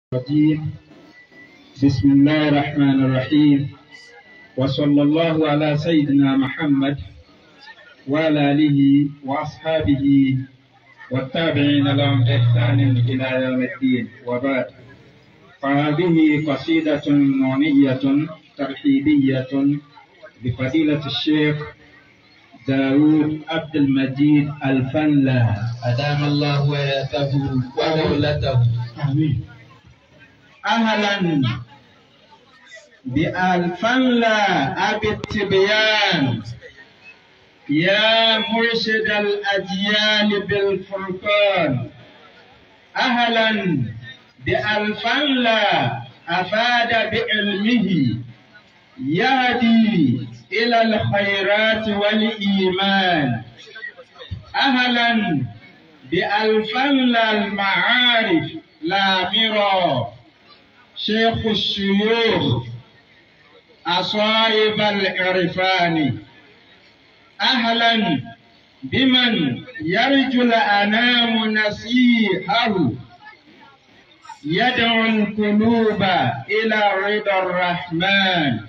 الرجيم بسم الله الرحمن الرحيم وصلى الله على سيدنا محمد وعلى آله وأصحابه والتابعين لهم بإحسان إلى يوم الدين وبعد فهذه قصيدة نونية ترحيبية بفضيلة الشيخ داود عبد المجيد الفنلا أدام الله حياته ودولته آمين أهلا بألفنلا أبي التبيان يا مرشد الأجيال بالفرقان أهلا بألفنلا أفاد بعلمه يهدي إلى الخيرات والإيمان أهلا بألفنلا المعارف لامرا شيخ الشيوخ أصائب العرفان أهلا بمن يرجو الأنام نصيحه يدعو القلوب إلى رضا الرحمن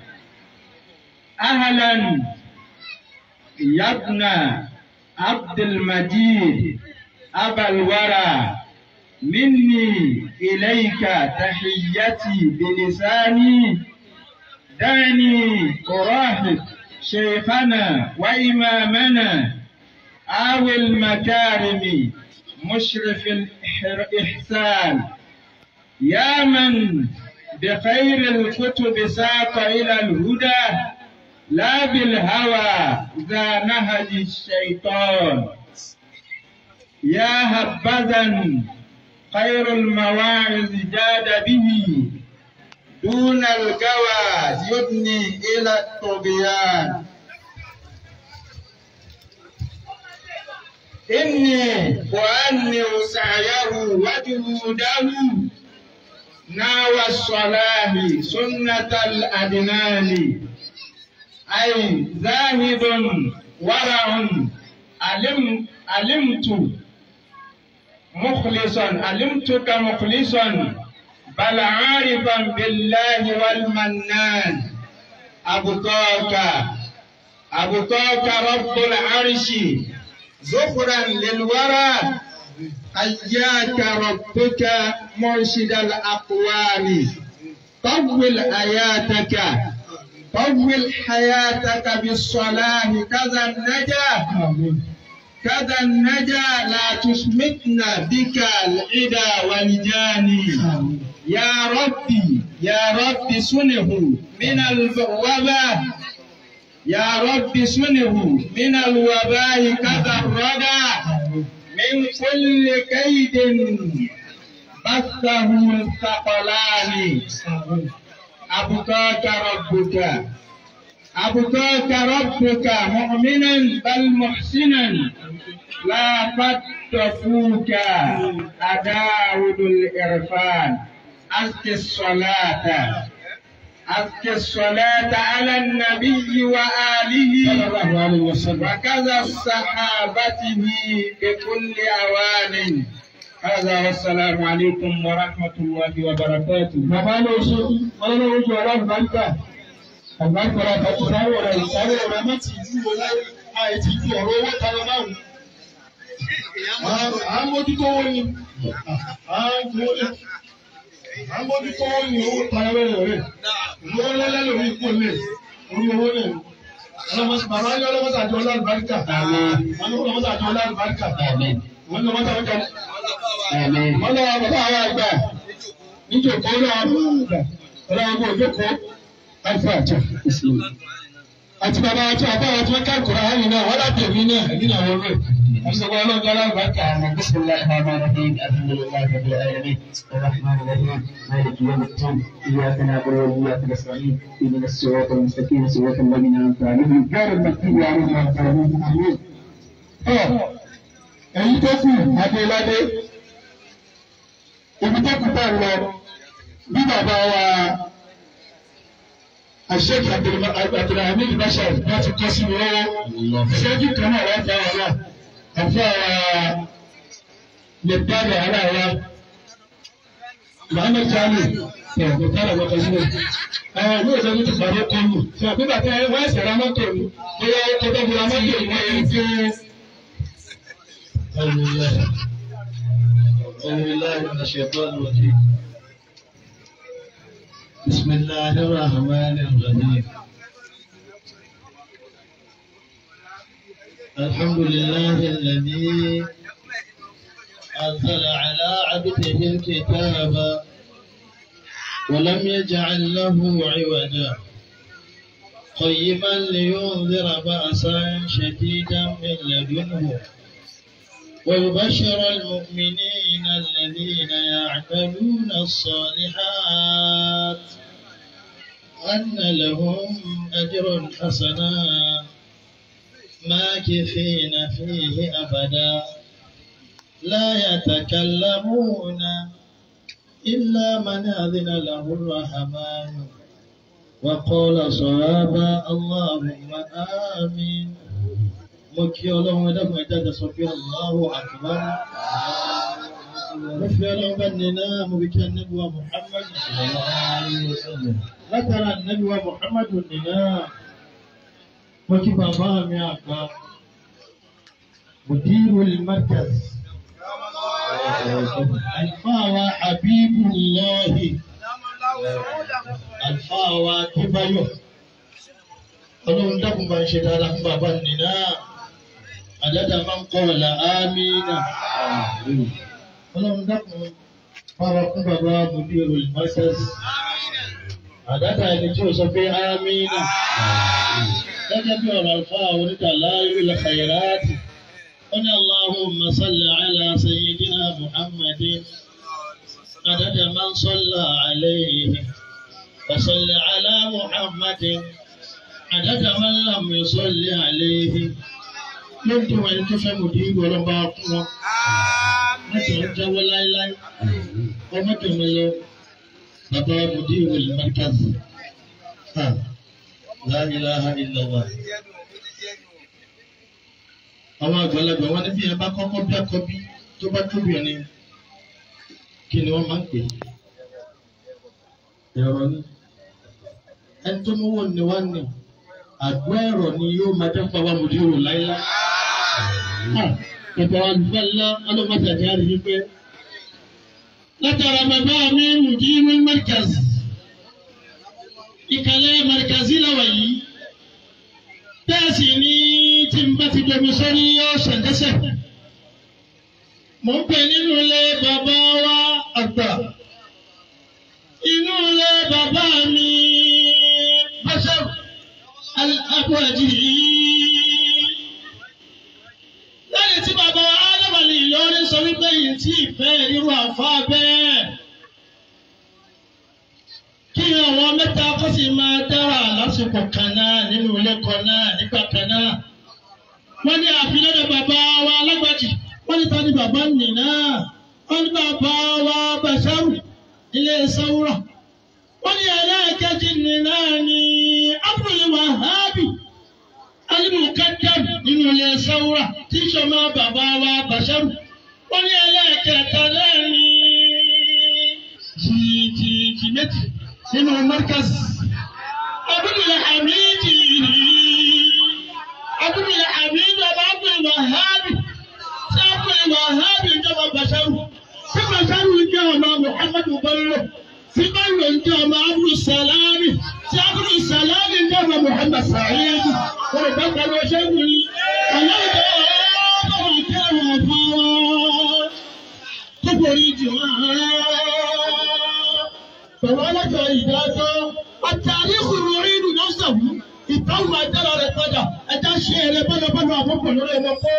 أهلا يا ابن عبد المجيد أبا الورى مني إليك تحيتي بلساني دعني أراهق شيخنا وإمامنا آوي المكارم مشرف الإحسان يا من بخير الكتب ساق إلى الهدى لا بالهوى ذا نهج الشيطان يا هبذا خير المواعظ جاد به دون القوى يبني إلى الطغيان إني أؤنر سعيه وجهوده ناوى الصلاح سنة الأدنان أي زاهد ورع علم علمت مخلصا علمتك مخلصا بل عارفا بالله والمنان أبقاك أبقاك رب العرش زخرا للورى أياك ربك مرشد الأقوال طول آياتك طول حياتك بالصلاة كذا النجاة كذا النجا لا تشمتنا بك العدا والجاني يا ربي يا رب سنه من الوباء يا رب سنه من الوباء كذا الردى من كل كيد بثه الثقلان أبقاك ربك أبقاك ربك مؤمنا بل محسنا لا قد تفوك أداود الإرفان أزكي الصلاة أزكي الصلاة على النبي وآله وكذا صحابته بكل أوان هذا والسلام عليكم ورحمة الله وبركاته. Bàbá ló ṣe ọlọ́run ojú ọlọ́run bá ń gbà. Àgbàkọ̀rọ̀ àtàkùn sáré ọ̀rọ̀ ìsáré ọ̀rọ̀ má ti ju wo láyé àìtí ju ọ̀rọ̀ owó tayọ márùn. À ń mójútó owó ni. À ń fowó lẹ̀. À ń mójútó owó ni owó tayọ bẹ́ẹ̀ rẹ̀. Ìwé ọlọ́lẹ́ lórí ikú lẹ̀. Orí owó lẹ̀. Bàbá ní ọlọ́mọdé àti ọlọ́run báríkà. Wọ́n ní ọlọ́mọdé àti ọlọ́run báríkà. Wọ́n ní ọlọ́mọdé àti ọlọ́run wọ́n lọ bàbá àwọn àgbà níjòkó lọ́wọ́ bàbá àgbà ọlọ́wọ́ bó jókòó alfa àjọ àti bàbá àti àbá àwọn tí wọ́n ká kura hàn náà wọ́n láti èmi náà èmi náà wọ́n rẹ̀ àṣìṣe ọlọ́run jẹ́ alábàákà àwọn بسم الله الرحمن الرحيم الحمد لله رب العالمين الرحمن الرحيم مالك يوم الدين اياك نعبد واياك نستعين اهدنا الصراط المستقيم صراط الذين انعمت عليهم غير المكتوب عليهم ولا الضالين امين. èyí tó kù adéladé ibi tó kù bá lọ bí bàbá wa Sheikh Abdulhamid Bashir láti kọ́ sí mi lọ́wọ́ ìṣẹ́jú kan náà wá fẹ́ wọn náà àfẹ́ wa lè dábẹ̀ ara wa Muhammad Jami ẹ̀ kò tára wọ́n kan sílẹ̀. Ẹ ní òṣèlú ní ti pàdé kọlù. Ṣé àbígbà tí wọ́n ẹ̀sẹ̀ ra mọ́tò ni? Bóyá ó tọ́jú ra mọ́tò ni wọ́n yẹn gbé. أعوذ بالله أعوذ بالله من الشيطان الرجيم بسم الله الرحمن الرحيم الحمد لله الذي أنزل على عبده الكتاب ولم يجعل له عوجا قيما لينذر بأسا شديدا من لدنه ويبشر المؤمنين الذين يعملون الصالحات أن لهم أجر حسنا ماكثين فيه أبدا لا يتكلمون إلا من أذن له الرحمن وقال صوابا اللهم آمين mo kí ọlọ́run ẹ̀dẹ́gbọ̀n ẹ̀dájà sọ pé Allahu Akbar. mo fi ọlọ́run bá ní náà mo fi kí anábíwá Muhammad. látara anábíwá Muhammad ní náà mo kí bàbá mi àgbà mudirul markaz. alfaawa habibullahi alfaawa kíbayọ̀ ọlọ́run dákun bá ń ṣe dáadáa fún bàbá nì náà àdáda máa ń kọ́ ọ̀la ámínà ọlọ́run dákun báwa fún bàbá mudiru markaz àdáda ẹni tí ó sọ pé ámínà gẹ́gẹ́ bí ọ̀rọ̀ àlùfáà onídàlá ìlú khayraati wọ́n ní Allahumma salli ala sayyidina Muhammadin àdáda máa ń sọ́lá alayhi wa salli ala Muhammadin àdáda máa ń làm yusalli alayhi ló ń dùn ẹni tó fẹ́ mọ̀ dé ìgbọ́ ọlọ́ba fún wọn. wọ́n ti ń jáwọ́ láéláé ọmọ tó mọ lọ bàbá mudir al-markaz. La ilaha illallah. àwọn àgbàlagbà wọn ní bí ẹ bá kọ́kọ́ bí akọ́bí tó bá tóbi ẹni kí ni wọ́n máa ń pè é. ẹ̀rọ ni ẹni tó mú wọn ni wọ́n ní àgbọ̀ ẹ̀rọ ni yóò máa dẹ́pọ̀ àwọn mùdírò láíláí. Bàbá wa lùfẹ́ ńlá ọlọ́mọdé àti àríyí pé látara bàbá mi mùdírò mẹ́rìkàzì. Ìkàlẹ̀ mẹ́rìkàzì làwà yìí. Bẹ́ẹ̀sì ni tí n bá ti domi sórí yóò ṣẹ̀dẹ́sẹ̀. Mo ń pè nínú ilé bàbá wa àgbà. Inú ilé bàbá mi Báṣẹ́rù alábọ̀jì lẹ́yìn tí bàbá alábàlì Ìlọrin sọ wípé yìí tí ìfẹ́ irú àfa bẹ́ẹ̀ kí àwọn mẹ́ta kó sì máa dára lásìkò kan náà nínú ilé kan náà nígbà kan náà wọ́n ní àfilẹ́dẹ̀ bàbá wa alágbàjì wọ́n ní tani bàbá nì náà wọ́n ní bàbá wa Bàṣárù ilé Sáwúrà wọ́n ní ẹlẹ́ẹ̀kejì nì náà ní Abdul Wahabi alimukadam nínú ilé Sáwúrà tí sọmọ bàbá wa Bàṣárù wọ́n ní ẹlẹ́ẹ̀kẹta náà ní jìjìjì méjì nínú Markaz Abdul Hamidi Abdul Hamidi ọba Abdul Wahabi tí Abdul Wahabi ìjọba Bàṣárù tí Bàṣárù jẹ́ ọmọ Muhammadu Bello tí Bello jẹ́ ọmọ Abdul Salami tí Abdul Salami jẹ́ ọmọ Muhammad Sa'id wọ́n lè dákọ̀ lọ ṣẹ́gun ní ọlọ́dọ̀ ọ̀bọ̀n kẹwàá fáwọn tó borí jù wọ́n. Bàbá alájọ ìdájọ́ àtàrí ìkùrù ìlú náà sàwú ìtàwọn àjẹrà rẹ̀ padà ẹja ṣe eré bọ́lọ́bọ́lọ́ àkókò lórí ọmọ kọ́.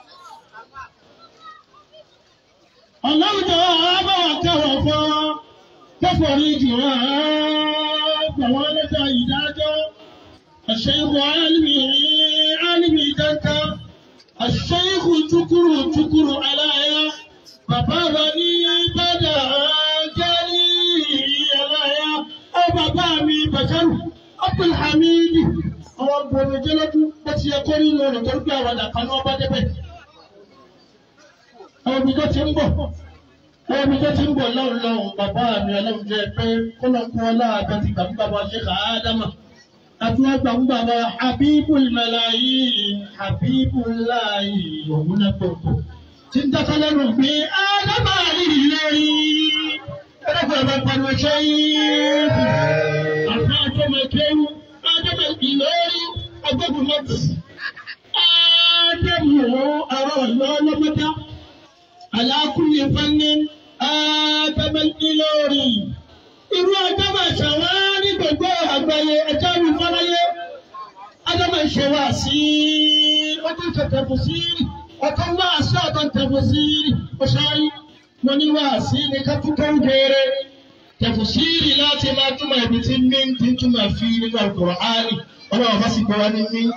Ọlọ́dọ̀ ọ̀bọ̀n kẹwàá fáwọn tó borí jù wọ́n. Bàbá alájọ ìdájọ́. الشيخ عالمي عالمي دانتا الشيخ تكر تكر عليا bàbá wa ní bàdà jẹ́rí ẹ̀láyà ọ bàbá mi bàjẹ́rù Abdulhamid àwọn gbòòrò jẹ́lọ́dún bó ti yẹ kó rí lónìí tó ń gbé àwọn àdàkà ní ọba débẹ̀. àwọn òbí tó ti ń bọ̀ wọ́n bí tó ti ń bọ̀ lọ́run lọ́run bàbá mi ọlọ́run jẹ́ pé kọ́lọ́kọ́ ọlọ́àbẹ ti gbà ń bàbá ṣe kà á dámà àti wọ́n gbà ń bàbá habibul malayin habibullahi òun náà gbogbo tí ń dákọ́ lẹ́nu pé ádámà rí lórí ẹ̀rọ bàbá pariwo ṣe yìí àfi àjọmọ kéwù ádámà ìlórí agbógun mọ́tò ádámù àwọn ọ̀yọ́ ọlọ́mọdá alákùnrin fannin ádámà ìlórí irú ádámà ṣàwárí gbogbo àgbáyé ẹjọ́ mi fọ́láyé ádámà ṣe wá sí ọdún ìṣẹ̀tẹ̀fù sí ọ̀tọ̀ wá sí ọ̀tọ̀ ìtẹ̀fù sí ọ̀ṣáyí mo ní wá sí ní kápútọ̀ ń kéré tẹ̀fùsírì láti máa túmọ̀ ibi tí mí ti ń túmọ̀ fi nínú Al-Qur'ani ọlọ́run bá sì gbọ́ wá ní mí.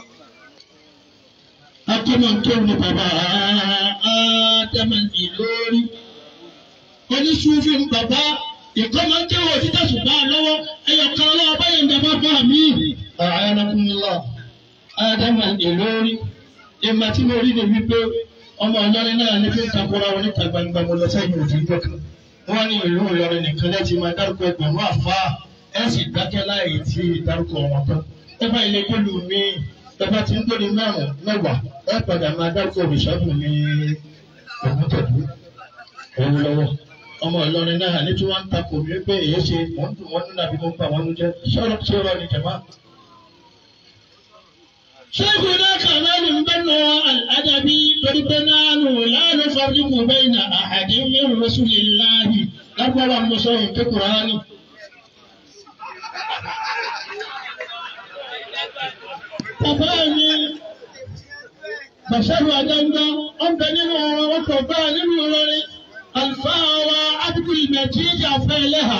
Akímọ̀ ń kéwòn ní bàbá Ádámà Ìlórí. Oníṣúfì ń bàbá ìkọ́ máa ń kéwòn títà ṣùgbọ́n lọ́wọ́ ẹyọ kan lọ́wọ́ báyìí ń dàbá fún àmì. Àyànàkúnlá Ádámà Ìlórí. Ìmọ̀ tí mo rí ni wípé ọmọ ọlọ́rin náà ní fi ń takora wọn níta gbangba mo lọ sẹ́yìn òjì ìjọ kan wọ́n ní ìlú Ìlọrin nìkan lẹ́tì máa dárúkọ ẹgbẹ̀rún àfa ẹ̀ sì dákẹ́ láì tí dárúkọ wọn tán. ẹ bá ilé kọlu mi ẹ bá ti ń gbé ní márùn mẹ́wàá ẹ padà máa dárúkọ òrìṣàbù ní ògùn tẹ̀dú òun lọ́wọ́. ọmọ Ìlọrin náà ní tí wọ́n ń takò mí pé èyí ṣe wọ́n dùn wọ́n nínú àbí tó ń pa wọ́n jẹ́ ṣọ́rọ̀ ṣọ́rọ̀ ní jẹ̀má. شيخنا كمال بن الأدبي تربنان لا نفرق بين أحد من رسول الله لما مصر في القرآن bàbá mi bàṣẹ́rù àdáńgbá ọ̀bẹ nínú ọ̀rọ̀ ọkọ̀ bá nínú Ìlọrin àlùfáà wa Abdul Majid Afẹ́lẹ́hà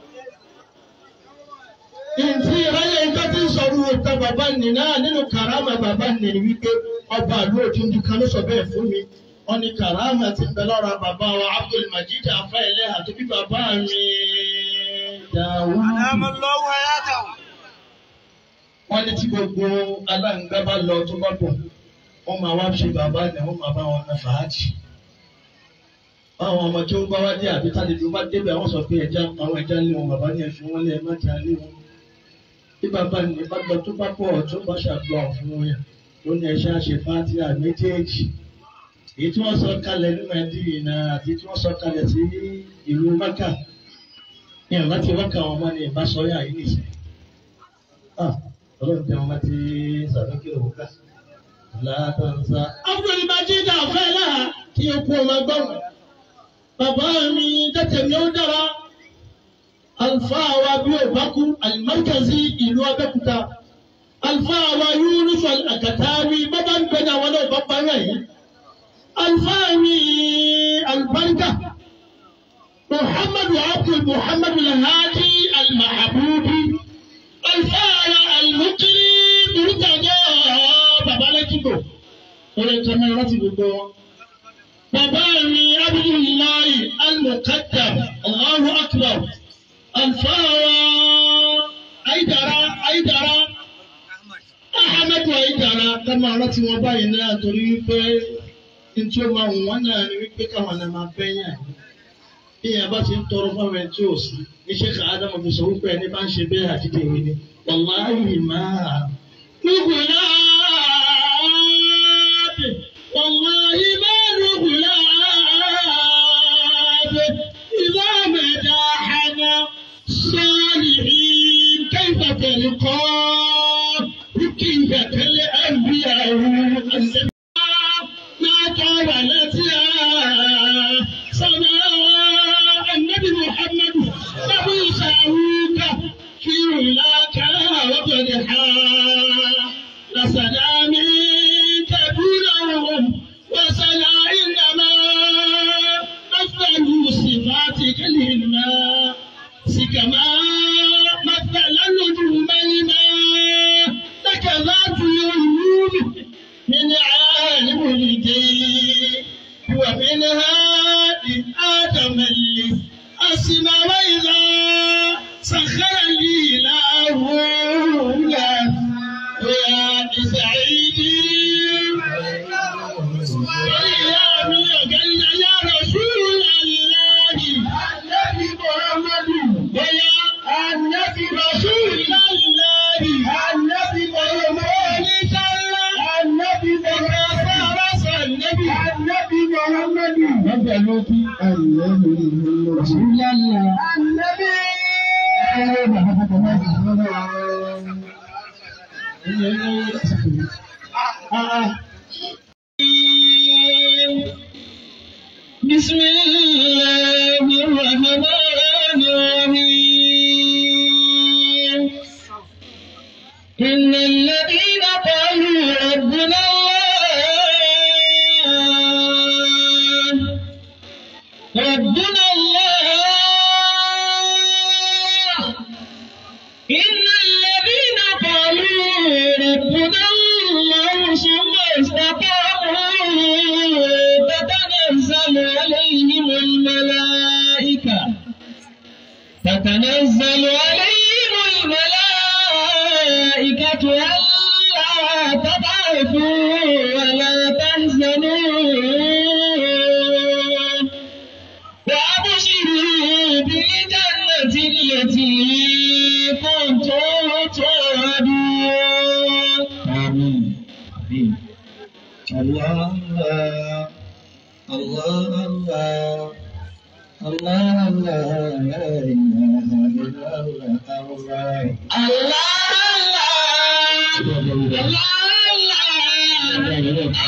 ntí ìráyè nǹkan tí ń sọ̀rọ̀ òkè bàbá nì náà nínú karama bàbá nì ní wípé ọba àlú òtúndú kan ló sọ bẹ́ẹ̀ fún mi wọ́n ní karama ti bẹ lọ́ra bàbá wa Abdul Majid Afẹ́lẹ́ àti bí bàbá mi Dawud. wọ́n ní tí gbogbo aláǹgbá bá lọ tó bá bọ̀ wọ́n máa wá ṣe bàbá ni wọ́n máa bá wọn náà fàájì. báwọn ọmọ tí ó bá wá dé àbí tálejò bá débẹ̀ àwọn sọ pé ẹja àwọn ẹja lé wọn bàbá ní ẹ̀fín wọn lé ẹ má jà lé wọn bí bàbá ní bá gbọ́ tó bá pọ̀ tó bá ṣàgbọ́ fún yẹn ó ní ẹṣẹ́ àṣẹ fátíà méjèèjì èyí tí wọ́n sọ kalẹ̀ ní Mẹ́dínà àti tí wọ́n sọ kalẹ̀ sí ìlú Mákà ní ọ̀gá tí wọ́n kà wọ́n mọ́ ní ìbásọ́yà yìí nìṣẹ́. ọlọ́run tẹ wọn bá ti sàdókè òwúkà látọ̀nsá. Abdul Majid Afẹ́lá kí o kú ọmọ gbọ́n. Bàbá mi tètè mi ó dára alfaa wa bí o bá kú alimarikazi ìlú Abẹ́òkúta alfaa wa Yunus Al-Akatawi bàbá ń gbẹ́ni àwọn náà bá parí ẹ̀yìn alfaa mi alibarika Muhammadu Abdul Muhammadu Al-Hadi Al-Mahabubi alfaa wa Al-Mukri Murtada babalẹ́kìbò wọ́n lè tẹ́ mọ́ láti gbogbo wọn. Bàbá mi Abdullahi Al-Muqaddam Allahu Akbar alfawa ayidara ayidara ahamadu ayidara kama rántí wọn báyìí náà torí wípé ntí ó máa wọn náà ni wípé káwọn náà máa bẹ́yàn bí yẹn bá ti ń tọrọ fáwọn ẹni tí ò sí iṣẹ́ ká ádámù fi sọ wípé ẹni bá ń ṣe bẹ́ẹ̀ àti tèmi ni wàláhì máa. Lùgùn náà wàláhì máa lùgùn náà ìlà mẹ́ta hànà. الصالحين كيف تلقى كيف كالأنبياء ما طاولتها سماء النبي محمد نبي ساوك في علاك وضرحا لسلام كبيرهم وسلا إنما أفضل صفاتك للماء كما مثل النجوم الماء لك ذات العيون من عالم الدين ومنها لآدم الأسمى وإذا سخر لي له يا سعيدي يا رسول الله رسول الله بسم الله الرحمن الرحيم إن الذين قالوا ربنا الله ربنا الله إن الذين قالوا ربنا الله ثم استقاموا تتنزل عليهم الملائكة تتنزل عليهم الملائكة ألا تخافوا ولا تحزنوا وأبشروا بالجنة التي كنتم توعدون آمين الله الله الله الله الله لا إله إلا الله الله الله الله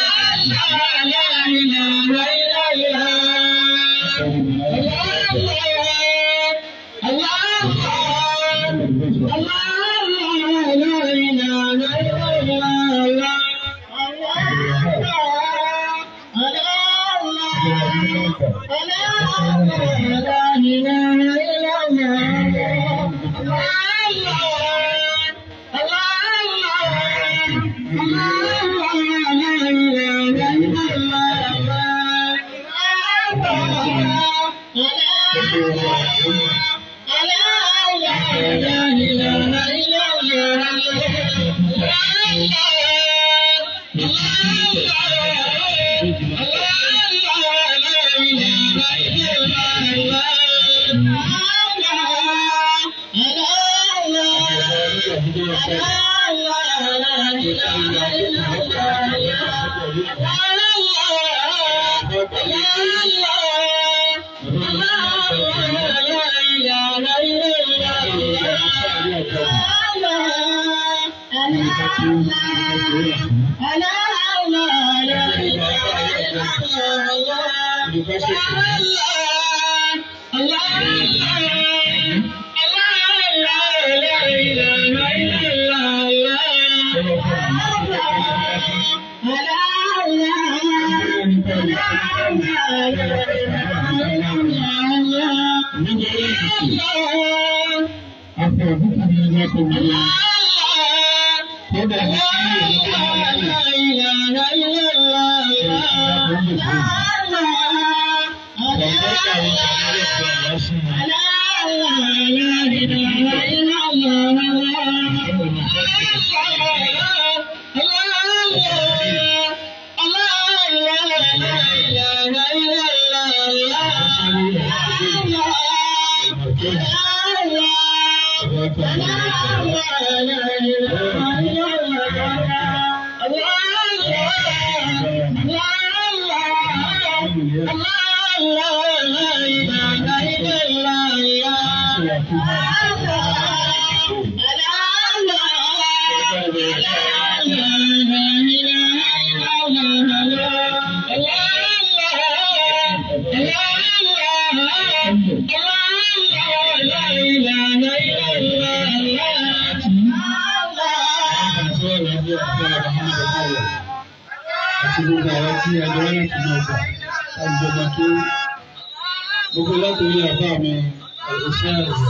Gbogbo látòrí àbá mi, àìsíṣẹ́ àìsàn.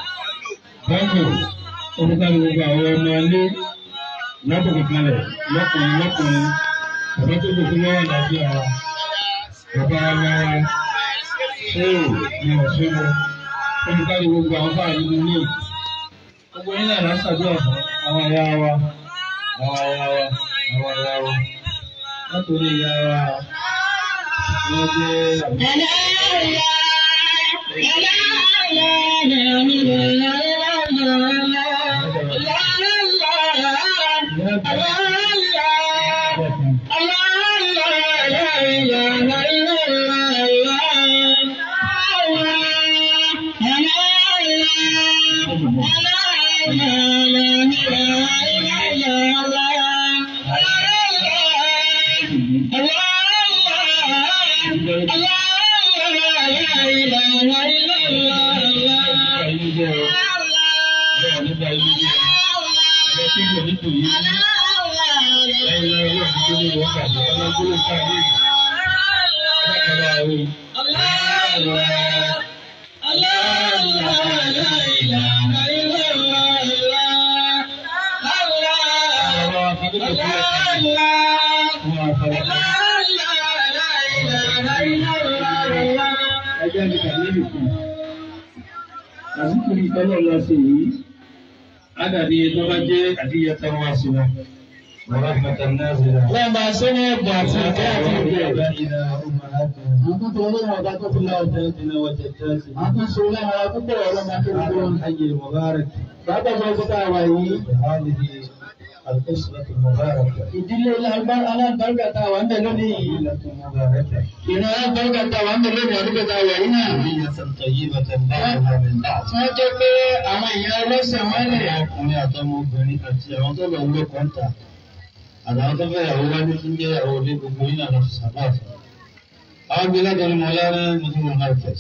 Báńkì, orúkọ gbogbo àwọn ọmọ ilé lábòkè kalẹ̀ lọ́kùnrin lọ́kùnrin. Bàbá tó gbogbo lọ́wọ́ àdájọ́ ara. Bàbá wa ṣéèrò ní ọ̀ṣẹ́lọ. Orúkọ gbogbo àwọn bá nínú ilé. Gbogbo yín náà lásàdúrà fún àwọn àyà wa, àwọn àyà wa, àwọn àyà wa. Látòrí ìyá wa, wọ́n jẹ́ àbúrò. kéjọ nípò yìí ní ẹ̀yìn lọ́wọ́ ní kí ní wọ́n kàdé ọlọ́gbọ́n kàdé ọlọ́kọ̀ọ́lá àwọn ọ̀rọ̀ akadékọ̀ sílẹ̀ fún àfọwọ́kọ́. ẹjẹ́ mi kàdé nìkan àsìkò ìtọ́lọ̀ lọ sí yìí ádàdí tó bá jẹ́ àdíyẹ tó wá sí wọn. Bàbá Fata Nazira. Wọ́n máa ṣe ní ẹ̀bùn àti ìkẹ́ àti ìgbẹ́. Àbáyíná ọmọ àgbà. Àkókò olóhùn ọ̀gá tó fi lọ ọ̀tẹ̀. Tẹ́tìnà wọ́n tẹ̀tẹ́sì. Àkókò olóhùn ọ̀gá púpọ̀ ọ̀rọ̀ máa tó gbogbo. Hajj Mubarak. Bàbá ọmọ ẹgbẹ́ tá a wà yìí. هذه الأسرة المباركة. Ìdílé alábàárgà tá a wà ń bẹ̀ lónìí yìí. ليلة مباركة. Ìran alábàárgà tá a wà ń bẹ̀ lónìí àdúgbò tá a wà yìí náà. ذرية طيبة بعضها من بعض. Wọ́n jẹ́ pé àwọn èèyàn ọlọ́sẹ̀ wọn lè. ọkùnrin àtọmọbìnrin àti àwọn tó lọ wúlò kọ́ńtà àtàwọn tó fẹ́ yàwó wájú tó ń jẹ́ yàwó ilé gbogbo yín náà lọ sí sábà fún. àwọn gbé lájọ ní mọ̀lá ní mùsùlùmí markets.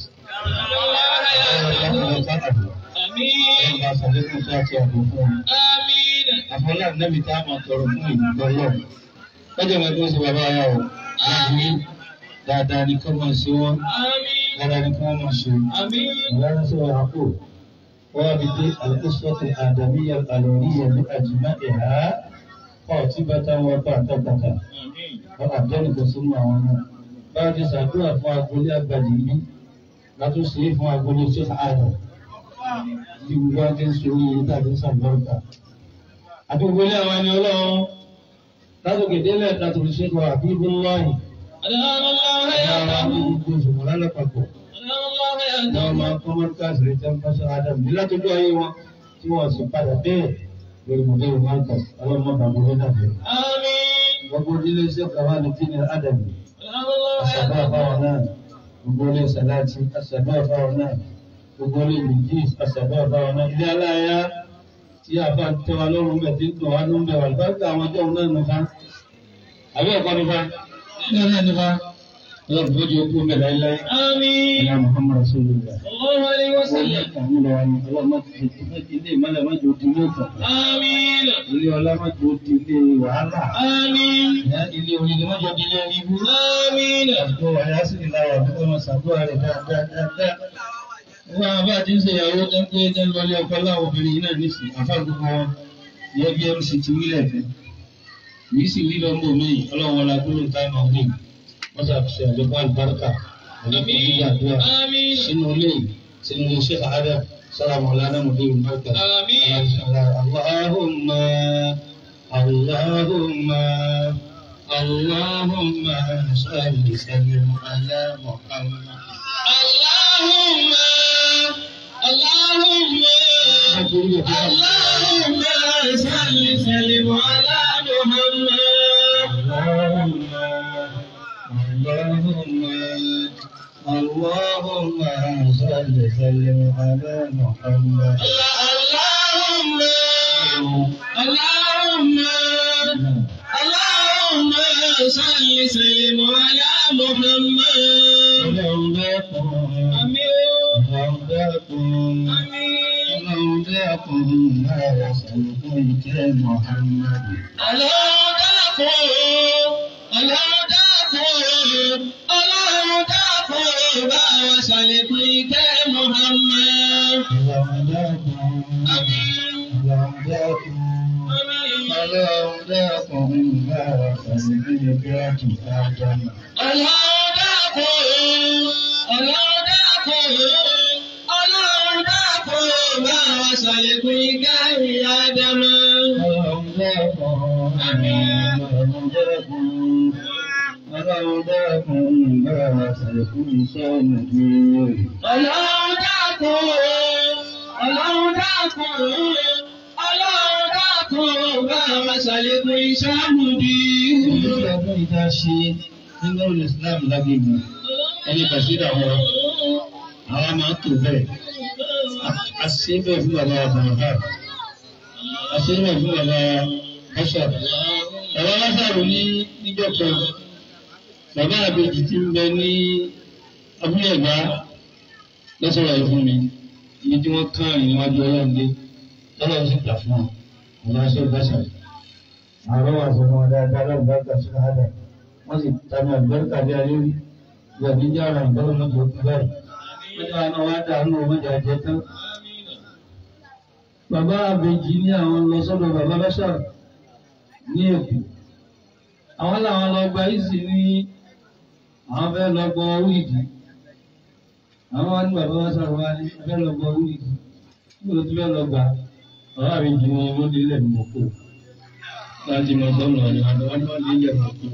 Ọba sàlékún tó àti àbò fún wọn. Àfọlá nẹ́bi tá a máa tọrọ fún ìgbọ́ lọ. Lọ́jọ́ máa tó ṣe bàbá wa o. Láàbí dáadáa ni kọ́ máa ṣe wọ́n. Dáadáa ni kọ́ máa ṣe. Ìyára ṣe wà àpò. وابد الأسرة الآدمية الألوهية بأجمعها قاطبة وقاطبة وأبدلك ثم هنا بعد سادوا فأقول أبدي لا تصير فأقول شيخ آدم Yorùbá ti ń sọ orí tàbí sàgbọ́ǹkà. Àdúgbò ilé àwọn ẹni ọlọ́run látòkè délẹ̀ látòkè ṣẹ́kọ̀ọ́ àbí Bíláì. Àwọn gbogbo ìṣòwò lálẹ́pàpọ̀ wọ́n máa kọ́ mọ́tíkàsì rẹ̀ tẹ́ ń bá sọ́ra dàbí ní látọjú ayé wọn tí wọ́n sì padà bẹ́ẹ̀ lórí mọ̀lẹ́rù mọ́tíkàsì ọlọ́mọ bàbá wọn dàbí. gbogbo ilé iṣẹ́ kàwá ní tíni ádàbí àṣàbọ̀ àbáwọn náà gbogbo ilé sàláàtì àṣàbọ̀ àbáwọn náà gbogbo ilé mìjíì àṣàbọ̀ àbáwọn náà ilé aláya tí a bá tẹ wa lọ́rùn bẹ̀ tí ń tọ̀ wá ló ń bẹ̀ wà lùbáríkà àwọn ọjọ́ òun náà nífa àbí ẹ̀kọ́ nífa ilé náà nífa ọlọ́run tó jẹ́ okú mẹ́ta ilé ayé Muhammad Rasulullah. Ilé ìmọ̀lẹ̀ májò di ilé ìtàn. Ilé ọlá májò di ilé wàhálà. Ilé onílé májò di ilé ibú. Àjọ àyà sì ní láwà bí wọ́n ṣàdúrà rẹ̀ dáadáa. Wọ́n àwọn bá ti ń ṣe ìyàwó tó ń pé ní lọlé ọkọ láwọn obìnrin yìí náà nísìnyí. Àfá gbogbo wọn yẹ bí MC ti wílẹ̀ fẹ́. Yìí sì wí lọ́mọ mi, ọlọ́run ọlá gbólóhùn táìmù ọ̀gbìn. Wọ́n ṣàfihàn àjọpọ̀ àlùbáríkà. Àjọpọ̀ yíyàdúrà sínú ilé sínú ilé iṣẹ́ àádá sára mọ̀lánà mọ̀lẹ́ ìmọ̀ọ́kà. Allahumma Allahumma Allahumma salli sallim ala Muhammad. Allahumma Allahumma Allahumma salli sallim ala Muhammad. Allahumma Allahumma اللهم صل وسلم على محمد اللهم اللهم اللهم صل وسلم على محمد اللهم داكم امين اللهم داكم امين اللهم داكم ما وصلكم محمد اللهم داكم اللهم داكم اللهم داكم bá wa ṣàlékún ìkẹ́ Muhammad. اللهم داكم Àmín. اللهم داكم Àmín. اللهم داكم ما وصلكم آدم Ọlọ́run dákun, Ọlọ́run dákun, Ọlọ́run dákun, bá wa ṣàlékún ìkẹ́ ìyá Ádámà. اللهم داكم اللهم داكم اللهم داكم ما وصلكم سنة Ọlọ́run dákun, Ọlọ́run dákun, Ọlọ́run dákun, bá wa ṣàlékún ìṣàmùdí. Ìjọba fún ìta ṣe nínú Islam lágbègbè. Ẹni kàṣídà wọn, àwọn máa ń tò bẹ́ẹ̀. A ṣe bẹ́ẹ̀ fún bàbá Àbàmọ̀ká. A ṣe bẹ́ẹ̀ fún bàbá Bọ́ṣà. Bàbá Lásàrò ní níjọ́ kan. Bàbá àbèjì ti ń bẹ ní abúlé ẹ̀gbá lọ́sọ̀rọ̀ yìí fún mi. Ibi tí wọ́n kàn rìn níwájú ọlọ́run dé. Lọ́lọ́run sì gbà fún wọn. ọ̀nà ṣe gbàṣà àwọn wà sọ fún wọn dáadáa lọ́gbàgbà sí káàdà wọ́n sì tàbí àgbẹ̀rẹ̀kà bí ayé rí ìyàbí jẹ́ ara ìgbọ́n mọ́jọ kú báyìí wọ́n jẹ́ àwọn wá dànù mọ́jọ jẹ tán. bàbá àbèjì ní àwọn lọ sọ́dọ̀ bàbá bàṣà ní èkó àwọn làwọn lọ gba ìsì ní àwọn fẹ́ lọ gbọ́ wíìdì àwọn wá ní bàbá bàṣà wá ní fẹ́ lọ gbọ́ wíìdì nígbà tó fẹ́ lọ gbà bàbá àbèjì ní wọ́n dé lẹ̀ mọ́kò láti mọ sọ́nà ọ̀nà àwọn wọn ní ilẹ̀ mọ́kò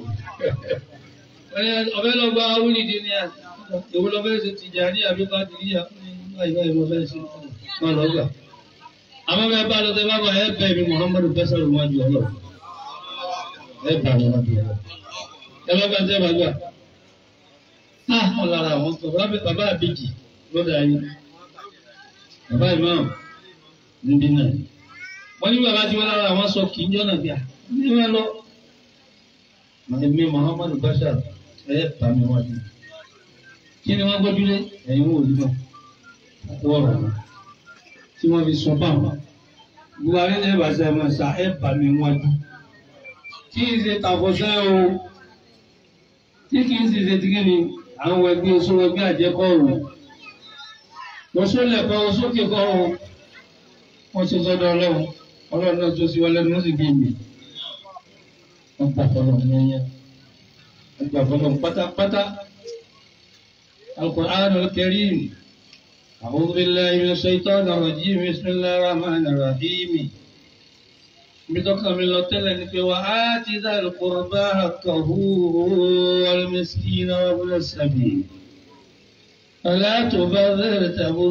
ọbẹ̀ lọ gba wúlìdì ní à ìwọ lọ fẹ́ ṣe tìjà ní àbíká tìríyà báyìí báyìí mo fẹ́ ṣe má lọ gbà. àmọ́ bẹ́ẹ̀ bá lọ́tẹ́ bá bá ẹ bẹ̀ mi Muhammadu bẹ́sẹ̀rù wọn ju ọlọ́ ẹ bá wọn ju ọlọ́ ẹ lọ́gbà tẹ́ bá gbà. á wọn lára àwọn sọ bàbá àbíjì lọ́dà yín bàbá ìmáà níbí náà wọ́n ní bàbá tí wọ́n lára àwọn sọ kì í jọ́nà bíà ní wọn lọ. Èmi Muhammadu Bashar ẹ bá mi wájú. Kí ni wọ́n gbójúlé? Ẹ̀yin wò ní náà. Kó ọ̀rọ̀ wọn. Tí wọ́n fi sọ báwọn. Buhari ní ẹ̀bà sẹ́ máa sa ẹ bá mi wájú. Kí n ṣe tàfọ̀sẹ́ o. Tí kì í sì ṣe ti kíni àwọn ẹgbẹ́ oṣù ẹgbẹ́ àjẹkọ̀ ọ̀rùn. Mo sólẹ̀ kọ́ o sókè kọ́ o. Wọ́n ṣe sọ́dọ̀ ọlọ́run. Ọlọ́run náà tó sí wọlé ní wọ́n sì gbé mi wọ́n gbà fọlọ́ yẹnyẹn wọ́n gbà fọlọ́ pátápátá Al-Qur'an al-Karim a'udhu billahi minash shaitanir rajim bismillahir rahmanir rahim bitọ́ka mi lọ tẹ́lẹ̀ ní pé wà á ti dhal qurba haqqahu wal miskina wa ibna sabil fala tubadhir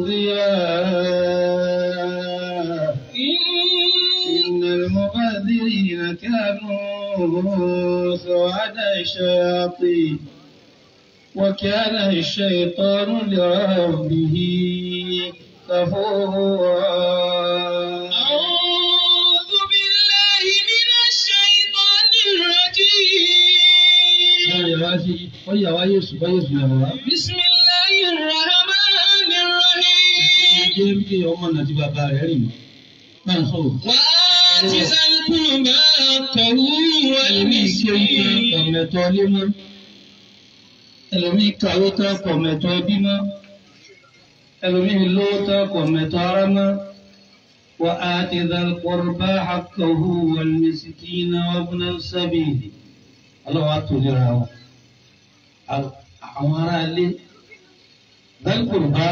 tabdhira innal mubadhirina kanu سواد الشياطين وكان الشيطان لربه كفورا أعوذ بالله من الشيطان الرجيم بسم الله الرحمن الرحيم وآت ذا القربى حقه والمسكين ọ̀mẹ̀tọ́ ilé mọ́ ẹlòmíì kàwé tán kọ̀ mẹ̀tọ́ ẹbí mọ́ ẹlòmíì lówó tán kọ̀ mẹ̀tọ́ ara mọ́ wa ati dhal qurba haqqahu wal miskina wa ibna sabil ọlọ́wọ́ àtòlera wọn àwọn ará ilé dhal qurba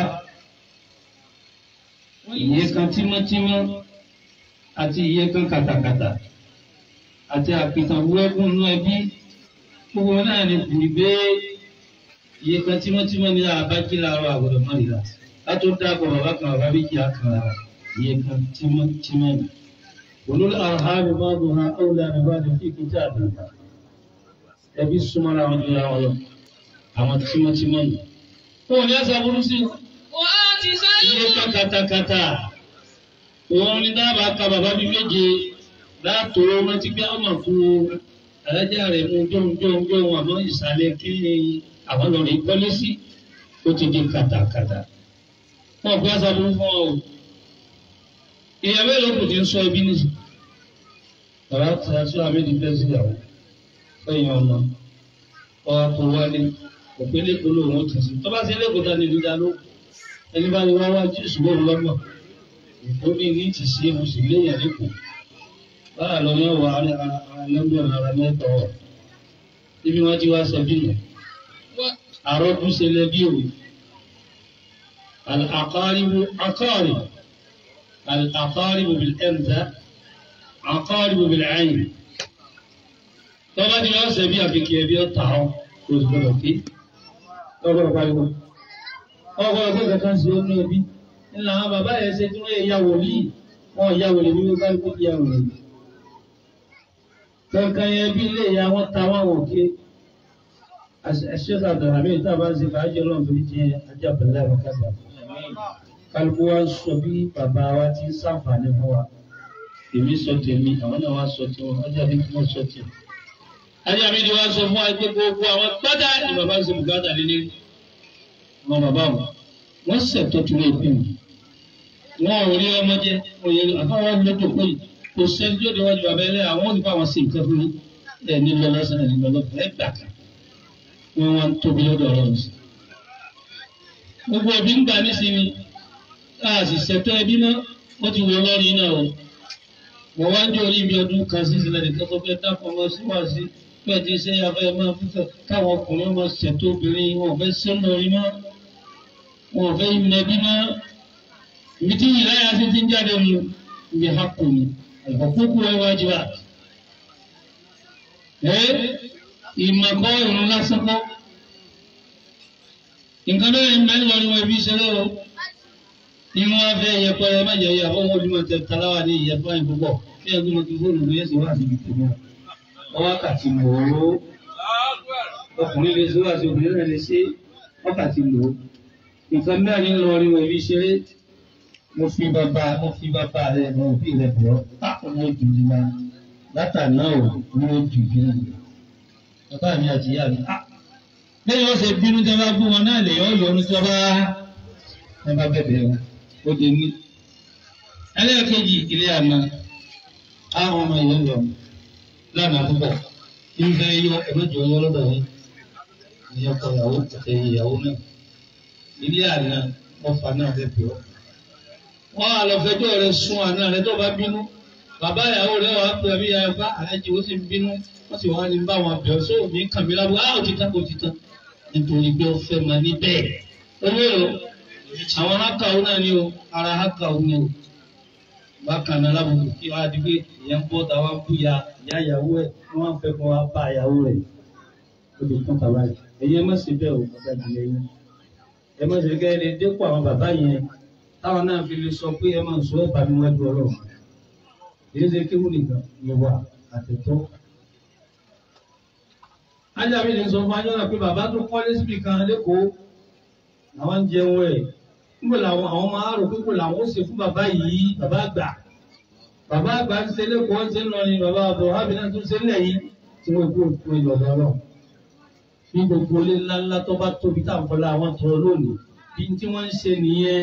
iye kan tímọ́tímọ́ àti iye kan kàtàkàtà àti àpìtàn wúrẹ́gùn inú ẹbí gbogbo náà ni kùn gbé iye kan tímọ́tímọ́ ní àbájí láàárọ̀ àgbọ̀dọ̀ mọ́rìlá látó dáàbọ̀ bàbá kan bàbá méjì àkàrà iye kan tímọ́tímọ́ ni. olórí àhámi máa bọ̀ ha ọ̀là nígbà ní fi kí tá àbùkà ẹbí súnmọ́ra wọn jura wọn lọ àwọn tímọ́tímọ́ ni. wọn ò ní ẹsẹ̀ burú sí وآت ذا iye kan katakata òun ni dábàá ka bàbá mi méje láàtò rántí pé ọmọ fún alájà rẹ̀ mú jọ́njọ́njọ́ àmọ́ ìsàlẹ̀ kí ni àwọn lọ́rọ̀ ìkọ́lé sí ó ti di kàtàkàtà. wọn kò aṣọ fún fún ọ o ìyá mélòó kò ti ń sọ ibi nìyí. bàbá tí a sọ àmì ní bẹ́ẹ̀ síyàwó fẹ́yìn ọmọ ọwọ́ tó wálé òpélé kolo òun tì sí tọ́ba sí ẹlẹ́kọ̀ọ́ ta ni ìlú dá ló ẹni bá ní wá wá jù ṣùgbọ́n òun lọ́gbọ̀n ìkóni ní ti sí mo sì léyìn lẹ́kọ̀ọ́ báà lọ yẹn wà á lẹ́gbẹ̀rún ara mẹ́tọ̀ ọ̀ níbi wọ́n ti wá sọ bí nù àrọ́bù ṣẹlẹ̀ bí òwe àkọ́rìbù àkọ́rì àkọ́rìbù bil ẹ̀mdá àkọ́rìbù bil ẹ̀yìn tọ́ba ti wá sẹ́bí àfikì ẹbí ọ̀tá ọ̀ kò sì gbọdọ̀ pé ọgbọdọ̀ pariwo ọgbọdọ̀ pé kankan sí ó ní ẹbí ńlá àwọn bàbá yẹn ṣe tí wọ́n yẹ ya wòlíì wọ́n ya wòlíì bí wọ́n bá kó ya wòlíì. kankan yẹn bí ilé ìyá wọn ta wọn wò ké ẹṣẹ́ sàdàrà mi ìta bá ń ṣe fàájì ọlọ́run tó jẹ ajábẹ̀lẹ̀ àwọn kájà. kálukú wa ń sọ bí bàbá wa ti ń sàǹfààní fún wa èmi sọ tèmi àwọn náà wá sọ tiwọn ọjà mi kí wọ́n sọ tiẹ̀. ajá mi ni wọ́n sọ fún wa pé gbogbo àwọn pátá ni bàbá ń ṣe bùkátà lé ní àwọn bàbá wọn wọ́n ṣètò tó lè pè mí wọn ò rí ọmọ jẹ òye àfáwọn lọ́dọ̀ pé kò sẹ́ni tí ó di wájú bàbá ẹlẹ́yà àwọn ò ní bá wọn sí nǹkan fún mi ẹ̀ ní lọ lọ́sàn ẹ̀ ní lọ lọ́sàn ẹ̀ gbà kan wọ́n wá ń tóbi lọ́dọ̀ ọlọ́run sí. gbogbo òbí ń gbà nísìnyí káàsì ṣètò ẹbí náà wọ́n ti wọ lọ́rin náà o wọ́n wá ń jẹ́ orí ibi ọdún kan sí ìsìlẹ̀ nìkan tó fẹ́ dápọ̀ ọmọ síwáṣí bẹ́ẹ̀ ti ṣe afẹ́ máa fífẹ́ káwọn ọkùnrin máa ṣètò obìnrin wọn ò fẹ́ sẹ́nu orí mọ́ wọn ò fẹ́ ìmìnẹ́bí mọ́ ibi tí ìláyà sí ti ń jáde mu ibi hapò ni àlùkòkò ẹ wájú wa. ẹ ìmọ̀kọ́ ìrún lásán kọ́ nǹkan bẹ́ẹ̀ ń bẹ́ ń lọ ní wọn ibi ìṣẹ̀lẹ̀ o ìwọ̀n afẹ́ yẹpẹrẹ má jẹ́ ìyàwó wọn ojúmọ̀ tẹ taláwa ní ìyẹpẹ́ yìí púpọ̀ kí ẹgbẹ́ mo ti fóònù lóye sí wá síbi tó mọ́ wákàtí lò ó ọkùnrin lè ṣe wá sí obìnrin náà lè ṣe wákàtí lò ó nǹkan mẹ́rin lọ rí wọn ibi ṣeré mo fi bàbá mo fi bàbá rẹ mo fi rẹ bọ̀ ọ́ mo jù ní ma látàná ò mo jù ní ma bàbá mi àti ìyá mi bẹ́ẹ̀ wọ́n ṣe bínú tí wọ́n bá bú wọn náà lè yọ ọ́ yọnu tí wọ́n bá ẹ bá bẹ̀bẹ̀ wọn ó di ní. ẹlẹ́ẹ̀kejì ilé àná àwọn ọmọ ìyẹn lọ lánàá púpọ̀ nígbà yọ ẹgbẹ́jọ yọ lọ́dọ̀ yìí ní ọkọ ìyàwó àti ìyàwó náà ilé àná ọfà náà fẹ́ pè ọ́. wọ́n á lọ fẹjọ́ rẹ sún àná rẹ tó bá bínú bàbá ìyàwó rẹ wàá pè àbí ìyá ẹ̀fá alájí ó sì ń bínú wọ́n sì wá ní bá wọn bẹ̀ ọ́ sóò ní kàmí lábọ́ á ò ti tán kò ti tán nítorí pé ó fẹ́ máa ní bẹ́ẹ̀ owó èrò àwọn hákàwó náà ni o ara hákàwó ni o bákan náà lábùkù kí wọ́n á di pé ìyẹn ń bọ́ ta wá bú ya ìyá ìyàwó ẹ̀ wọ́n á fẹ́ kó wá bá ìyàwó rẹ̀ ó lè tán bàbá yìí ẹ̀yin ẹ má ṣe bẹ́ẹ̀ o bàbá ìdílé yín ẹ má ṣe kẹ́ ẹ lè dépò àwọn bàbá yẹn táwọn náà fi lè sọ pé ẹ máa sọ ẹ̀ bá mi wájú ọlọ́run èyí ṣe kéwù nìkan ìwà àtẹ̀tọ́. ajá mi lè sọ fún ajọ́ náà pé bàbá tó kọ́lé síbi kan lẹ́kọ̀ọ́ àwọn ń jẹun ẹ̀ níbo làwọn àwọn máa rò pé kò làwọn ó ṣe fún bàbá yìí bàbá àgbà bàbá àgbà ń ṣe lẹ́kọ̀ọ́ ń ṣe ń lọ ni bàbá àbọ̀ hábì náà tún ṣe ń lẹ̀ yìí tí wọ́n kó òkú ìlọ̀dọ̀ náà bí gbogbo ilé ńláńlá tó bá tóbi tá à ń fọlá àwọn tọrọ lónìí bí tí wọ́n ń ṣe nìyẹn.